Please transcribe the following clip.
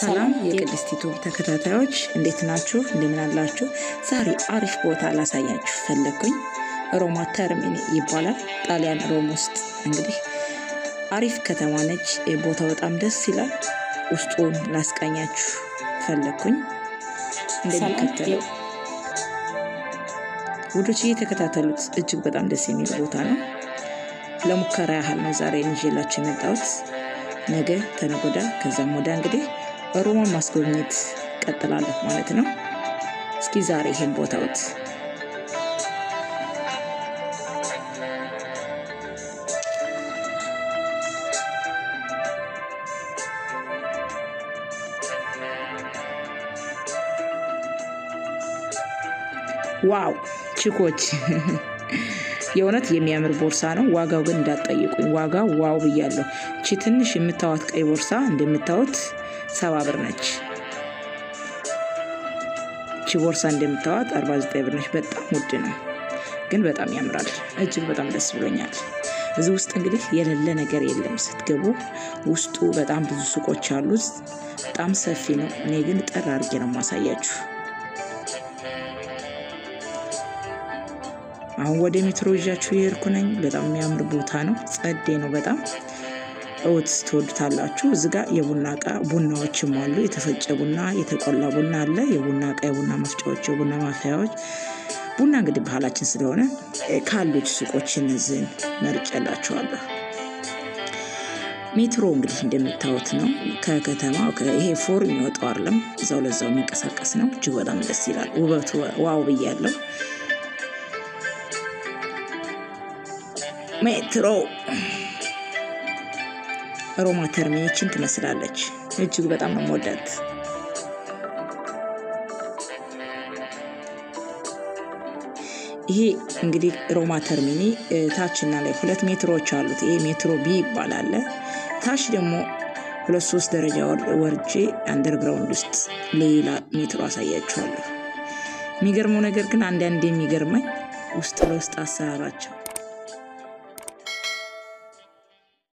ሰላም የቅድስት ዩቱብ ተከታታዮች እንዴት ናችሁ? እንደምን አላችሁ? ዛሬ አሪፍ ቦታ ላሳያችሁ ፈለግኩኝ። ሮማ ተርሚኒ ይባላል። ጣሊያን ሮም ውስጥ እንግዲህ አሪፍ ከተማ ነች። ቦታው በጣም ደስ ይላል። ውስጡን ላስቃኛችሁ ፈለግኩኝ። እንደሚከተለው ውዶች እየተከታተሉት እጅግ በጣም ደስ የሚል ቦታ ነው። ለሙከራ ያህል ነው ዛሬ ይዤላችሁ የመጣሁት። ነገ ተነጎዳ ከዛም ወዳ እንግዲህ ሮማ ማስጎብኘት ቀጥላለሁ ማለት ነው። እስኪ ዛሬ ይሄን ቦታውት ዋው ቺኮች የእውነት የሚያምር ቦርሳ ነው። ዋጋው ግን እንዳትጠይቁኝ፣ ዋጋው ዋው ብያለሁ። እቺ ትንሽ የምታዋት ቀይ ቦርሳ እንደምታዩት ሰባ ብር ነች። እቺ ቦርሳ እንደምታዋት 49 ብር ነች። በጣም ውድ ነው፣ ግን በጣም ያምራል። እጅግ በጣም ደስ ብሎኛል። እዚህ ውስጥ እንግዲህ የሌለ ነገር የለም። ስትገቡ ውስጡ በጣም ብዙ ሱቆች አሉት። በጣም ሰፊ ነው። እኔ ግን ጠር አድርጌ ነው ማሳያችሁ። አሁን ወደ ሜትሮ ይዣችሁ የሄድኩ ነኝ። በጣም የሚያምር ቦታ ነው። ጸዴ ነው በጣም እውት ትወዱታላችሁ። እዚ ጋ የቡና እቃ ቡናዎችም አሉ። የተፈጨ ቡና፣ የተቆላ ቡና አለ። የቡና እቃ፣ የቡና መፍጫዎች፣ የቡና ማፍያዎች። ቡና እንግዲህ ባህላችን ስለሆነ ካሉት ሱቆች እነዚህን መርጬላችኋለሁ። ሜትሮ እንግዲህ እንደምታዩት ነው። ከከተማ ይሄ ፎር የሚወጣው አይደለም፣ እዛው ለዛው የሚንቀሳቀስ ነው። እጅግ በጣም ደስ ይላል። ውበቱ ዋው ብያለሁ። ሜትሮ ሮማ ተርሚኒችን ትመስላለች። እጅግ በጣም ነው የምወዳት። ይሄ እንግዲህ ሮማ ተርሚኒ ታችና ላይ ሁለት ሜትሮች አሉት። ይሄ ሜትሮ ቢ ይባላል። ታች ደግሞ ሁለት ሶስት ደረጃ ወርጄ አንደርግራውንድ ውስጥ ሌላ ሜትሮ አሳያችኋለሁ። የሚገርመው ነገር ግን አንዳንድ የሚገርመኝ ውስጥ ለውስጥ አሰራራቸው